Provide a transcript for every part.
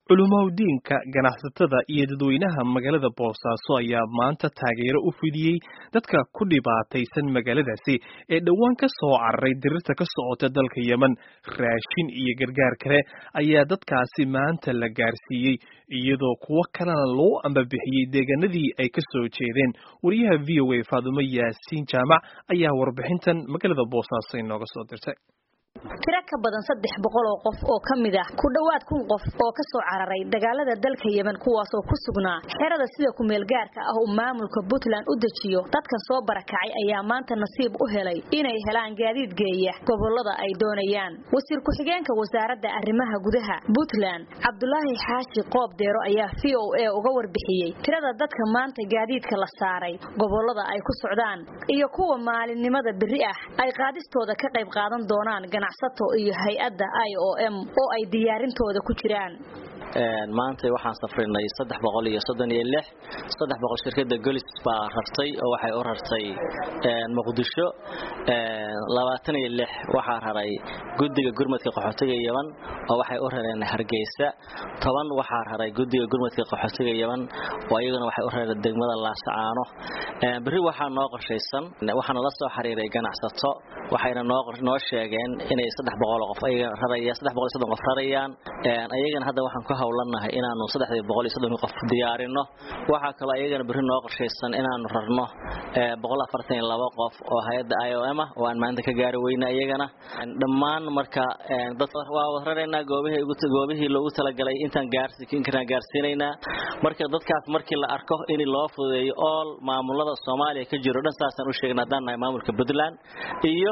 culumowdiinka ganacsatada iyo dadweynaha magaalada boosaaso ayaa maanta taageero u fidiyey dadka ku dhibaataysan magaaladaasi ee dhowaan ka soo cararay dirirta ka socota dalka yemen raashin iyo gargaar kale ayaa dadkaasi maanta la gaarsiiyey iyadoo kuwo kalena loo ambabixiyey deegaanadii ay ka soo jeedeen wariyaha v o a faadumo yaasiin jaamac ayaa warbixintan magaalada boosaaso inooga soo dirtay tiro ka badan saddex boqol oo qof oo ka mid ah ku dhowaad kun qof oo ka soo cararay dagaalada dalka yemen kuwaasoo ku sugnaa xerada sida kumeelgaarka ah uu maamulka puntland u dejiyo dadkan soo barakacay ayaa maanta nasiib u helay inay helaan gaadiid geeya gobolada ay doonayaan wasiir ku-xigeenka wasaaradda arrimaha gudaha puntland cabdulaahi xaashi qoob deero ayaa v o a uga warbixiyey tirada dadka maanta gaadiidka la saaray gobolada ay ku socdaan iyo kuwa maalinimada beri ah ay qaadistooda ka qayb qaadan doonaan ganacsato iyo hay-adda i o m oo ay diyaarintooda ku jiraan maanta waxaan safrinay saddex boqol iyo soddon iyo lix saddex boqol shirkada golis baa rartay oo waxay u rartay muqdisho labaatan iyo lix waxaa raray guddiga gurmadka qaxootiga yeman oo waxay u rareen hargeysa toban waxaa raray guddiga gurmadka qaxootiga yeman oo iyaguna waxay u rareen degmada laasacaano berri waxaa noo qorshaysan waxaana la soo xiriiray ganacsato waxayna noo sheegeen inay saddex boqol qof raraya saddex boqol iyo soddon qof rarayaan ayagana hadda waxaan ku hawlanahay inaanu saddexdii boqol iyo soddon qof diyaarino waxaa kaloo ayagana berri noo qorshaysan inaanu rarno boqol afartan iyo laba qof oo hay-adda i o m ah oo aan maanta ka gaari weyna iyagana dhammaan marka dad waa wad raraynaa goobihii goobihii loogu talagalay intaan gaarsiinkaraan gaarsiinaynaa marka dadkaas markii la arko in loo fududeeyo ool maamulada soomaaliya ka jiro dhan saasaan u sheegna haddaan nahay maamulka puntland iyo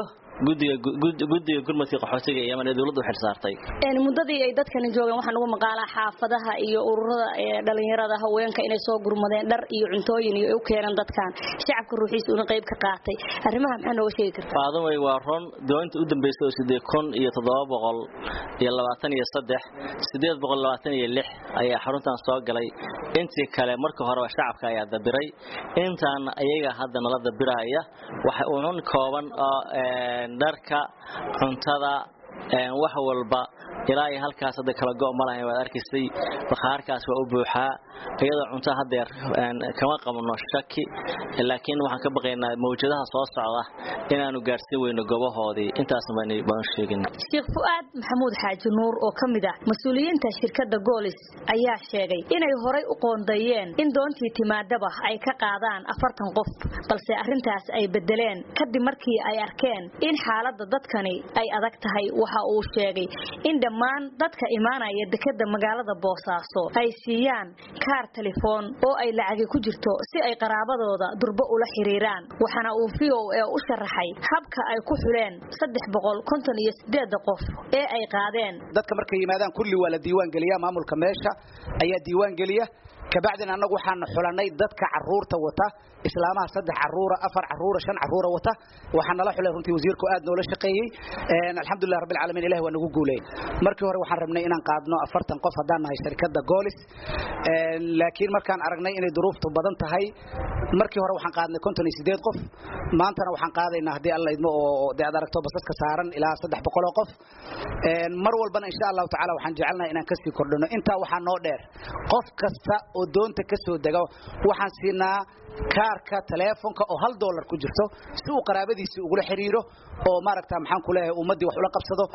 guddiga gurmadka qaxootiga ee yemen ee dowladda u xilsaartay muddadii ay dadkani joogeen waxaan ugu maqaalaa xaafadaha iyo ururada dhalinyarada haweenka inay soo gurmadeen dhar iyo cuntooyin iyo u keeneen dadkan shacabka ruuxiisa una qayb ka qaatay arrimaha maxaa nooga sheegi kartaa faadamay waa ron doonta u dambeysay oo siddeed kun iyo toddoba boqol iyo labaatan iyo saddex siddeed boqol labaatan iyo lix ayaa xaruntan soo galay intii kale marka horeba shacabka ayaa dabiray intaan ayaga hadda nala dabiraya waxa unun kooban oo dharka cuntada wax walba ilaa iyo halkaas hadda kala go' ma lahayn waad arkaysay bakhaarkaas waa u buuxaa iyadoo cunto hadeer kama qabno shaki laakiin waxaan ka baqaynaa mawjadaha soo socda inaanu gaarsiin weyno gobahoodii intaas baan sheegin sheekh fu'aad maxamuud xaaji nuur oo ka mid ah mas-uuliyiinta shirkadda goolis ayaa sheegay inay horay u qoondeeyeen in doontii timaadaba ay ka qaadaan afartan qof balse arrintaas ay bedeleen kadib markii ay arkeen in xaaladda dadkani ay adag tahay waxa uu sheegay in dhammaan dadka imaanaya dekeda magaalada boosaaso ay siiyaan kaar telefoon oo ay lacagi ku jirto si ay qaraabadooda durbo ula xiriiraan waxaana uu v o a u sharaxay habka ay ku xuleen saddex boqol konton iyo sideeda qof ee ay qaadeen dadka markay yimaadaan kulli waa la diiwaan geliyaa maamulka meesha ayaa diiwaan geliya kabacdina annagu waxaana xulanay dadka caruurta wata islaamaha saddex caruura afar caruura shan caruura wata waxaa nala xulay runtii wasiirku aad noola shaqeeyey alxamdulilah rabbil caalamiin ilahi waa nagu guuleyn markii hore waxaan rabnay inaan qaadno afartan qof haddaan nahay shirkadda goolis laakiin markaan aragnay inay duruuftu badan tahay markii hore waxaan qaadnay konton iyo sideed qof maantana waxaan qaadaynaa haddii alla idmo oo dee aad aragto basaska saaran ilaa saddex boqol oo qof mar walbana insha allahu tacala waxaan jecelnahay inaan kasii kordhino intaa waxaa noo dheer qof kasta oo doonta ka soo dega waxaan siinaa kaarka taleefonka oo hal dollar ku jirto si uu qaraabadiisii ugula xiriiro oo maaragta maxaan ku leeyahay ummaddii wax ula qabsado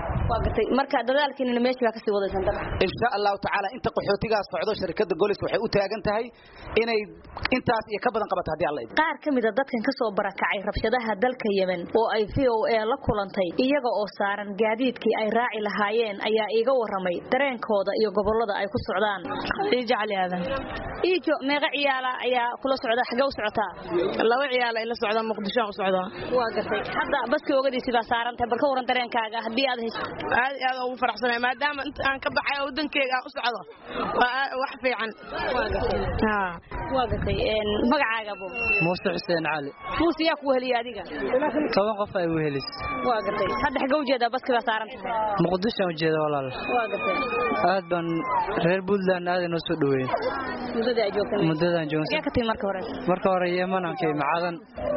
marka dadaalkiinina meesha baa kasii wadaysan insha allahu tacaala inta qaxootigaas socdo shirkadda golis waxay u taagan tahay inay intaas iyo ka badan qabato haddii alla idmo qaar ka mid a dadkan ka soo barakacay rabshadaha dalka yemen oo ay v o a la kulantay iyaga oo saaran gaadiidkii ay raaci lahaayeen ayaa iiga waramay dareenkooda iyo gobolada ay ku socdaan jacli aadan iijo meeqa ciyaala ayaa kula socda xagee u socotaa laba ciyaal ay la socdaan muqdisho u socdaa waa gartay hadda baska ogadiisi baa saaran tahay bal ka waran dareenkaaga haddii aad hayso aad aad ugu faraxsanay maadaama inta aan ka baxay wadankeyga aan u socdo waa wax fiican waa gatay magacaaga bu muuse xuseen cali muuse yaa ku heliya adiga toban qof ay wehelis waa gatay hadda xagga ujeedaa baski baa saaran tahay muqdisho ujeeda walaal waa gatay aad baan reer puntland aad inoo soo dhaweeyey muddada ay joogtay muddadaan joogsan yaa ka timi marka hore marka hore yeman aan kay macadan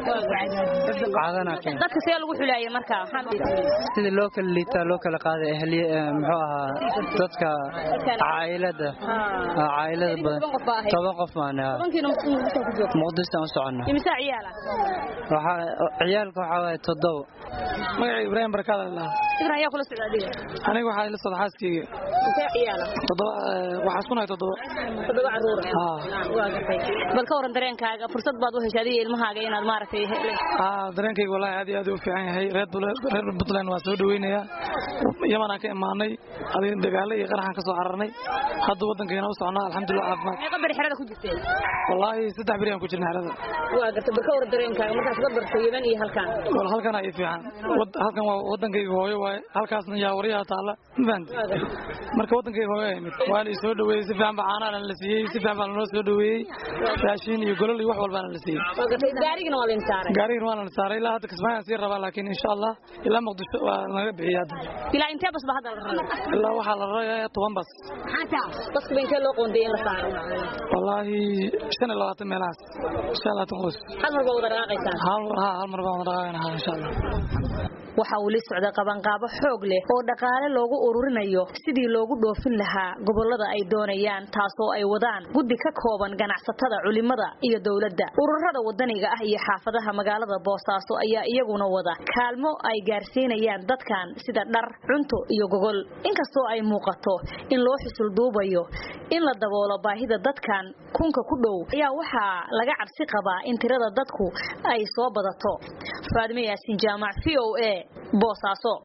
macadan aan kay dadka see lagu xulayay marka sida loo kala liitaa loo kala qaaday ahliye muxuu ahaa dadka caa'ilada caa'ilada badan toban qof baan muqdisho aan soconna imisa ciyaala waxaa ciyaalka waxaa waaye toddoba magaca ibraahim barkaad allah ibrahim yaa kula socda adiga aniga waxaa ila socda xaaskeyga intee ciyaala toddoba waxaa isku nahay toddoba toddoba caruur haa waa gatay bal ka waran dareenkaaga fursad baad u heshay adiga ilmahaaga inaad maaragtay haa dareenkayga wallahi aad iyo aad u fiican yahay reer reer puntland waa soo dhaweynayaa yamanaan ka imaanay adiga dagaalo iyo qaraxaan ka soo cararnay hadda waddankeena u socnaa alxamdulilah caafimaad meeqa beri xerada ku jirteen wallaahi saddex beri aan ku jirnay xerada waa gatay bal ka waran dareenkaaga markaas ka bartay yeman iyo halkan wal halkan ay fiican halkan waa waddankayga hooyo waaye halkaasna yaa waryaha taalla ma fahanti marka waddankayga hooyo ay mid waa la soo dhaweeyey si fiican baa caanaana la siiyey si fiican baa lanoo soo dhaweeyey raashin iyo golol iyo wax walbaana la siiyey waa gatay gaarigana waa lain saaray gaarigana waa la saaray ilaa hadda kismaayaan sii rabaa laakiin insha allah ilaa muqdisho waa naga bixiyay hadda ilaa intee bas ba hadda la rabaa ilaa waxaa la rarayaa toban bas baska ba intee loo qoondayay in la saaro wallaahi shan iyo labaatan meelahaas shan iyo labaatan qoys hal mar baa wada dhaqaaqaysaan hal ha hal mar baan wada dhaqaaqayna insha allah waxa uu la socda qabanqaabo xoog leh oo dhaqaale loogu ururinayo sidii loogu dhoofin lahaa gobolada ay doonayaan taasoo ay wadaan guddi ka kooban ganacsatada culimada iyo dowladda ururada wadaniga ah iyo xaafadaha magaalada boosaaso ayaa iyaguna wada kaalmo ay gaarsiinayaan dadkan sida dhar cunto iyo gogol inkastoo ay muuqato in loo xusul duubayo in la daboolo baahida dadkan kunka ku dhow ayaa waxaa laga cabsi qabaa in tirada dadku ay soo badato faadime yaasin jaamac v o a boosaaso